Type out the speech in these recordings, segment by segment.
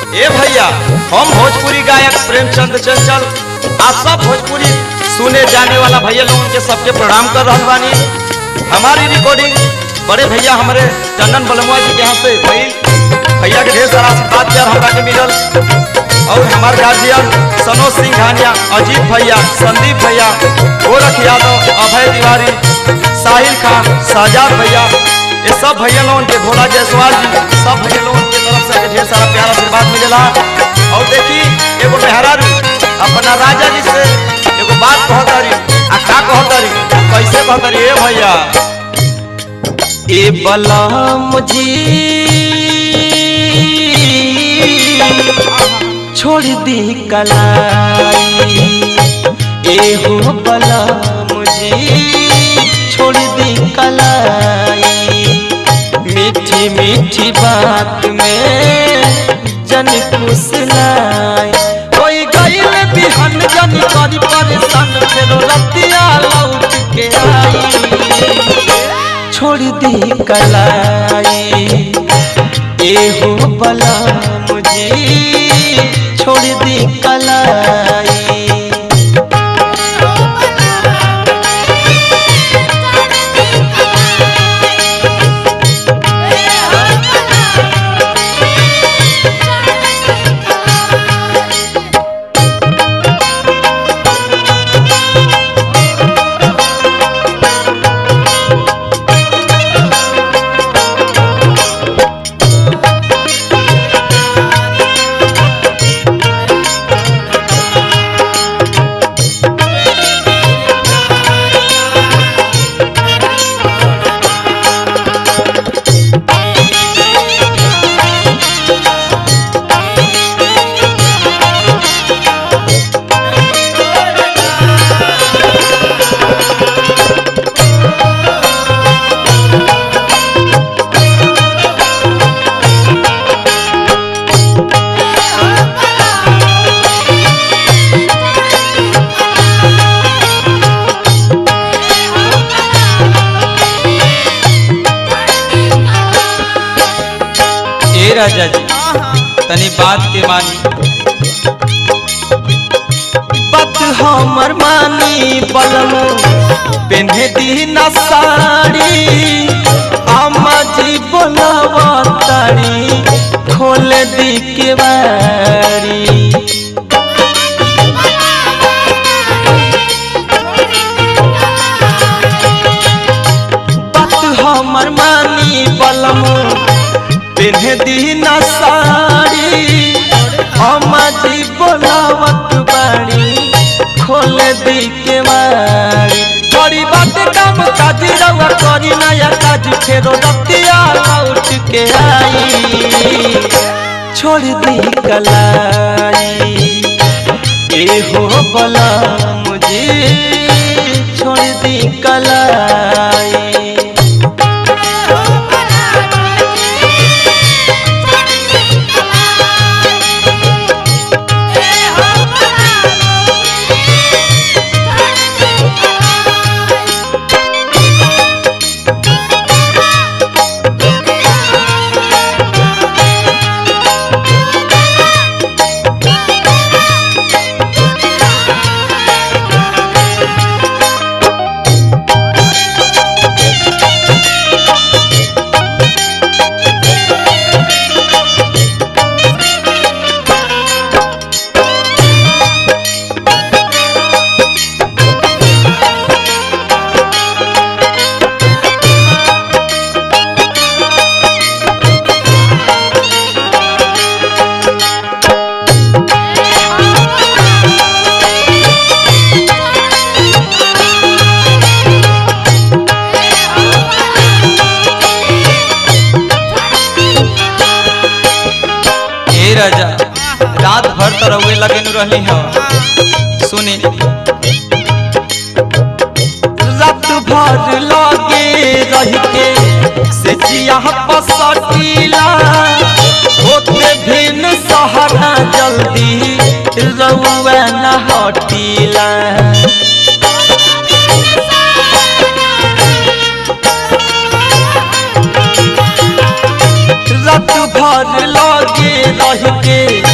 ए भैया हम भोजपुरी गायक प्रेमचंद चंचल आप सब भोजपुरी सुने जाने वाला भैया लोगों के सबके प्रणाम कर रहा बानी हमारी रिकॉर्डिंग बड़े भैया हमारे टंडन बलमुआ जी के यहाँ से भइल भैया के ढेर सारा आशीर्वाद प्यार हमरा के मिलल और हमार गार्जियन सनोज सिंह घानिया अजीत भैया संदीप भैया गोरख यादव अभय तिवारी साहिल खान साजाद भैया ये सब भैया लोगन के भोला जायसवाल जी सब भैया लोगन के तरफ से ढेर सारा प्यार आशीर्वाद मिलेला और देखी एगो मेहरारू अपना राजा जी से एगो बात कहतारी आ का कहतारी कैसे कहतारी ए भैया ए बलम जी छोड़ दी कलाई ए हो बलम जी छोड़ दी कलाई मीठी मीठी बात में जन कुसलाई कोई गईल बिहन जन करी परेशान फेरो रतिया लौट के आई छोड़ दी कलाई ए हो बला मुझे छोड़ दी कलाई ए राजा जी तनी बात के मानी बात हमर मानी बलम पेन्हे दी न साड़ी अम्मा जी बोलावा तारी खोल दी के बारी बात हमर मानी बलम पेन्हे दी न साड़ी अम्मा जी बोलावत बाड़ी खोल दी के मारी बड़ी बात काम काज रवा करी नया काज फेरो रतिया लौट के आई छोड़ दी कलाई ए हो बला मुझे छोड़ दी कलाई ए राजा रात भर तो रउए लगे नु रहली हो सुनी रात भर लगे रह के से जिया पसटीला होते भिन सहारा जल्दी रउआ न हटीला रात भर लगे रह के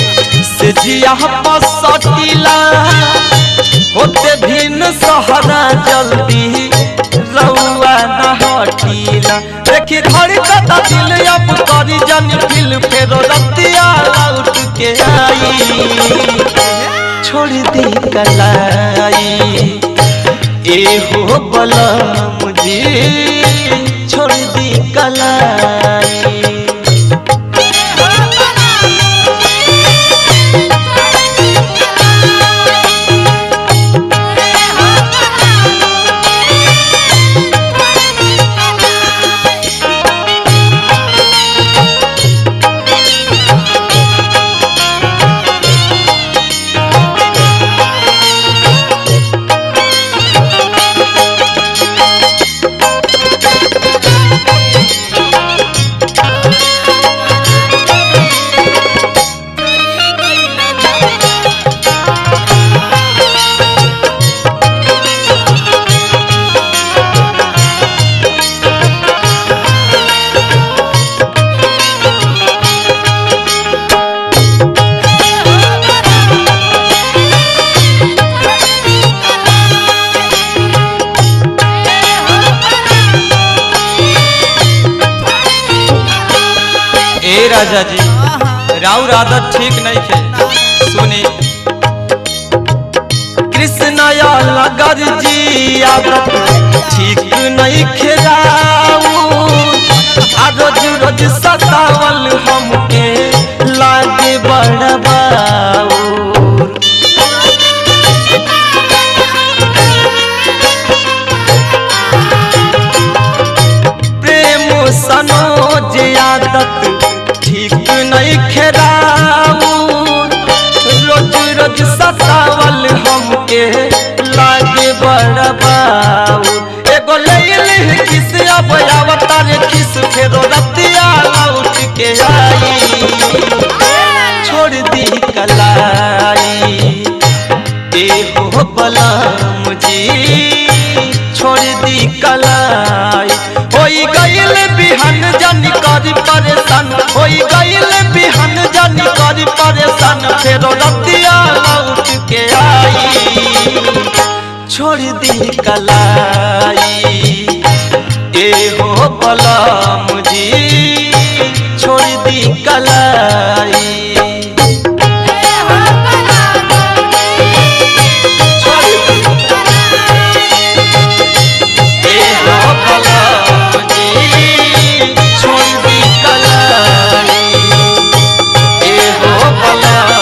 जिया पसटीला होते भिन्न सहरा जल्दी रउआ न हटीला देखी घड़ी कता दिल अब करी जन फिल फेरो रतिया लौट के आई छोड़ दी कलाई ए हो बलम जी छोड़ दी कलाई ए राजा जी राउर आदत ठीक नहीं थे सुनी कृष्ण लगर जी आदत ठीक नहीं खेराऊ आ रोज रोज सतावल हमके लागे बड़बाऊ प्रेम सनोज आदत ठीक नहीं खेराऊ रोज रोज सतावल हमके लागे बड़बाऊ एगो ले ले किस अब अवतार किस फेरो रतिया लौट के आई छोड़ दी कलाई ए हो बलम जी छोड़ दी कलाई होई गईल बिहन जानी करी परेशान होई गईल बिहन जानी करी परेशान फेरो रतिया लौट के आई छोड़ दी कलाई ए हो बलम जी छोड़ दी कलाई ए हो बलम जी छोड़ दी कलाई ए हो बलम